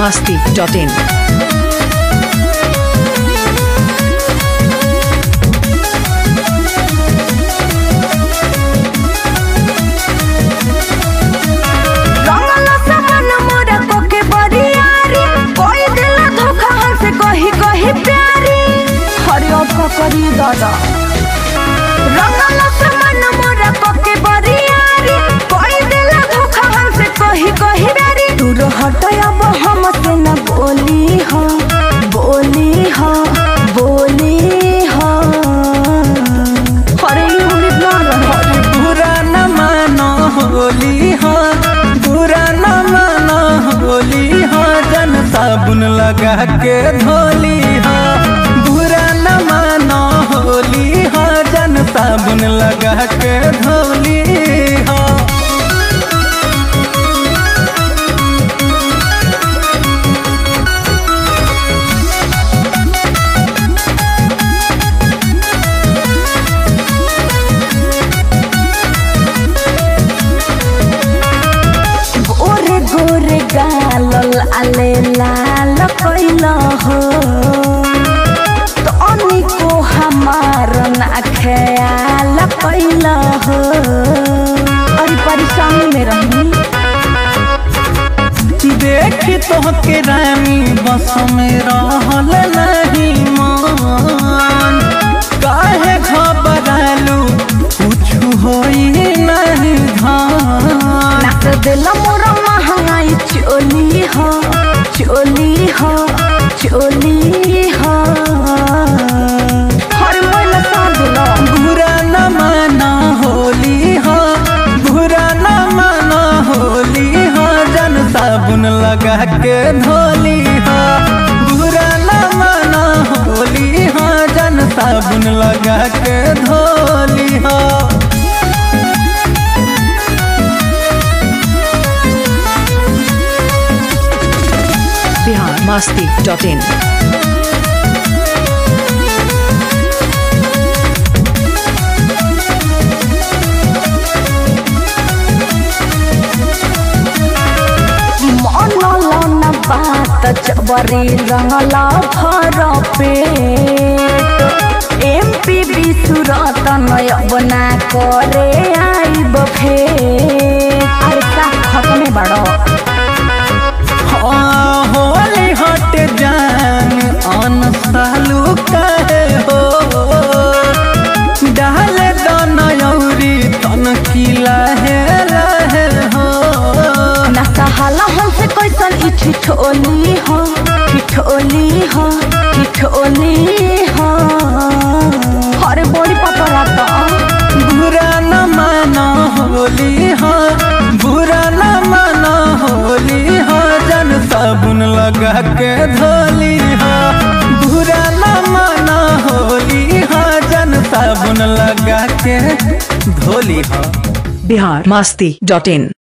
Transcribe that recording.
masti.in. रंगला सामान मोरा कोके बरियारी कोई दिला धोखा हमसे कही कही प्यारी हरि का करी दादा रंगला सामान मोरा कोके बरियारी कोई दिला धोखा हमसे कही कही प्यारी दूर हटय अब हमसे न बोली हो बोली हो बोली हो हरे यूली ना रहे बुरा न मानो होली हो बुरा न मानो होली हो जन साबुन लगा के धोली हो बुरा न मानो होली हो जन साबुन लगा के धोली हो गोरे गोरे गालल आले लाल कैल हो तो अनिको हमार ना ख्याल कैल हो अरे परेशानी में रही देख तोहके रानी बस में रहल नहीं मान काहे घबरालू कुछ होई नहीं धान नाक दिल मोर महंगाई चोली हो चोली हो चोली हो हर मोल साधुल बुरा न माना होली हो बुरा न माना होली हो जन साबुन लगा के धोली हो बुरा न माना होली हो जन साबुन लगा के धोली हो Bihar masti.in. मनल न बात जबरी रंगला भर पेट एमपी विसुरत नय बना करे आइब फेट अरे का खत्मे बड़ो हाँ, होली हट जान अन सालू कहे हो डाल दनयौरी तन किला है रहे हो न सहाला हमसे कैसन ई ठिठोली हो ठिठोली हो ठिठोली हो अरे बड़ी पतरा तो बुरा न मानो होली हो बुरा न मानो होली हो जन साबुन लगा के धोली हो बुरा न मानो होली हो जन साबुन लगा के धोली हो Bihar masti.in.